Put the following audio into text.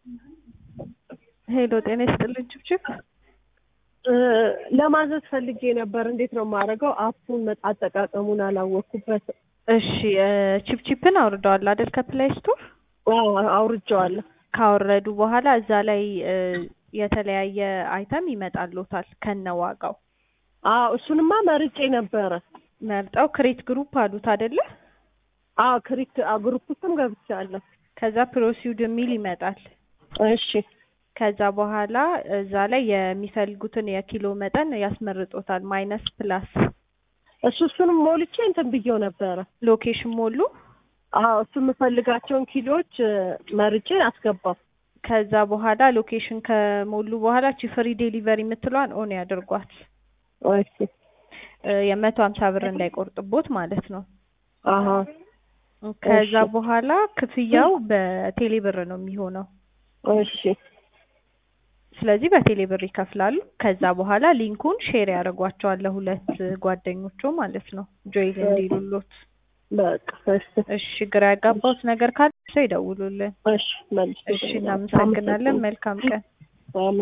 ሄሎ ጤና ይስጥልኝ ችብችብ ለማዘዝ ፈልጌ ነበር። እንዴት ነው የማደርገው? አፑን አጠቃቀሙን አላወቅኩበትም። እሺ ቺፕቺፕን አውርደዋል አይደል? ከፕላይ ስቶር አዎ አውርጄዋለሁ። ካወረዱ በኋላ እዛ ላይ የተለያየ አይተም ይመጣልዎታል ከነ ዋጋው። አዎ እሱንማ መርጬ ነበረ። መርጠው ክሬት ግሩፕ አሉት አይደለ? አዎ ክሪክ ግሩፕ ውስጥም ገብቻለሁ። ከዛ ፕሮሲውድ የሚል ይመጣል። እሺ ከዛ በኋላ እዛ ላይ የሚፈልጉትን የኪሎ መጠን ያስመርጦታል። ማይነስ ፕላስ እሱ እሱንም ሞልቼ እንትን ብዬው ነበረ። ሎኬሽን ሞሉ። አዎ እሱ የምፈልጋቸውን ኪሎዎች መርጬ አስገባው። ከዛ በኋላ ሎኬሽን ከሞሉ በኋላ ቺ ፍሪ ዴሊቨሪ የምትለዋን ኦን ያድርጓት። እሺ የመቶ ሀምሳ ብር እንዳይቆርጥቦት ማለት ነው። አሀ ከዛ በኋላ ክፍያው በቴሌ ብር ነው የሚሆነው። እሺ ስለዚህ በቴሌ ብር ይከፍላሉ። ከዛ በኋላ ሊንኩን ሼር ያደርጓቸዋል ለሁለት ጓደኞቹ ማለት ነው ጆይን እንዲሉሎት። በቃ እሺ እሺ ግራ ያጋባውት ነገር ካለ ሰው ይደውሉልን። እሺ መልስ እሺ እናመሰግናለን። መልካም ቀን።